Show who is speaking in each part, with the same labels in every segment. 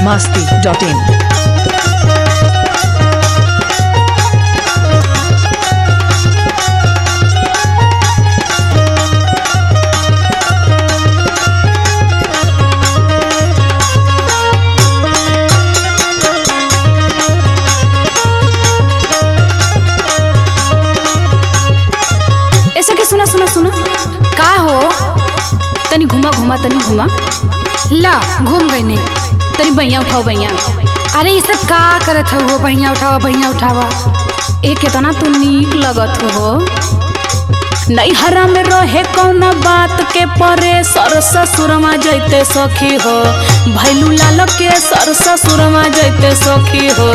Speaker 1: masti.in.
Speaker 2: ऐसा के सुना सुना सुना
Speaker 3: का हो
Speaker 2: तनी घुमा घुमा तनी घुमा
Speaker 3: ला घूम गई ने
Speaker 2: तनी बैया उठाओ बैया
Speaker 3: अरे ये सब का करत हो बढ़िया उठावा बढ़िया उठावा
Speaker 2: ए केतना तू नीक लगत हो नैहरा में रहे कौन बात के परे सर ससुरमा जैते सखी हो भैलू लाल के सर ससुरमा जैते सखी हो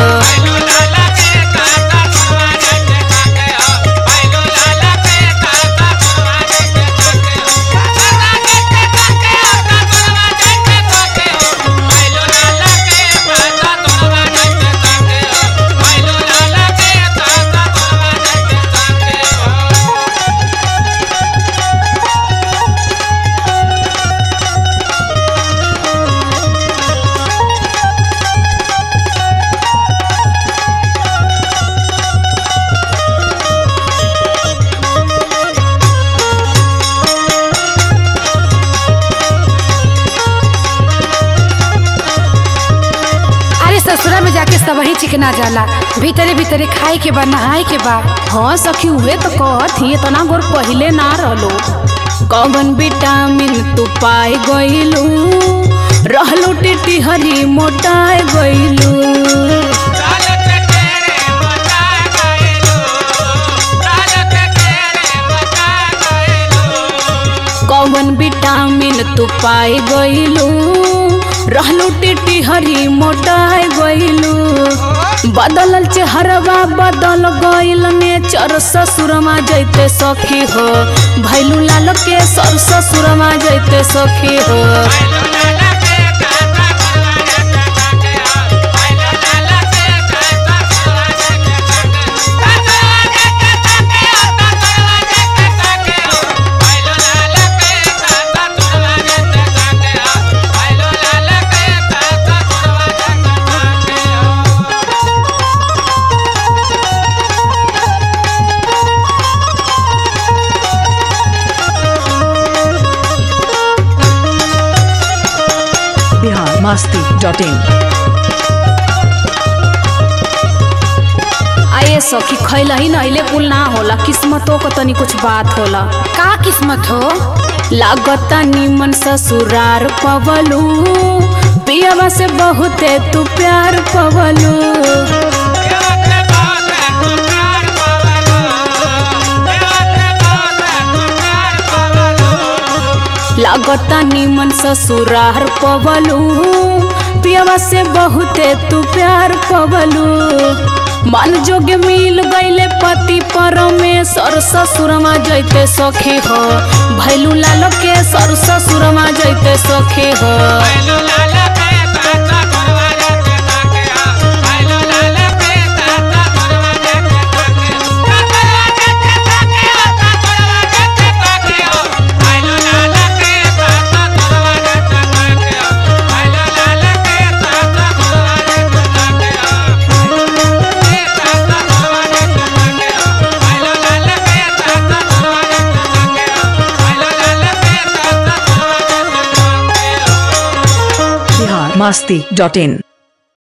Speaker 3: अरे ससुरा में जाके सब वही चिकना जाला भीतरे भीतरे खाए के बा नहाए के बा
Speaker 2: हाँ सखी हुए तो कहत ही इतना गोर पहिले ना रहलो कौन विटामिन तू पाए गइलू रहलो टिटी हरी मोटाए गइलू कौन विटामिन तू पाए गइलू रहलो टिटी हरी मोटाए गइलू बदलल चेहरवा बदल गइल नेचर ससुरमा जैते सखी हो भैलू लाल के सर ससुरमा जैते सखी हो
Speaker 1: Bihar masti.in.
Speaker 2: आए सखी खैला ही नहिले कुल ना होला किस्मतों को तनी कुछ बात होला
Speaker 3: का किस्मत हो
Speaker 2: लागता निमन ससुरार पवलू पियवा से बहुते तू प्यार पवलू लागता निमन ससुरार पवलू पियवा से बहुते तू प्यार पवलू मन जोग मिल गईले पति परमेश्वर ससुरमा जैते सखी हो भैलू लाल के सर ससुरमा जैते सखी हो
Speaker 1: Bihar masti.in.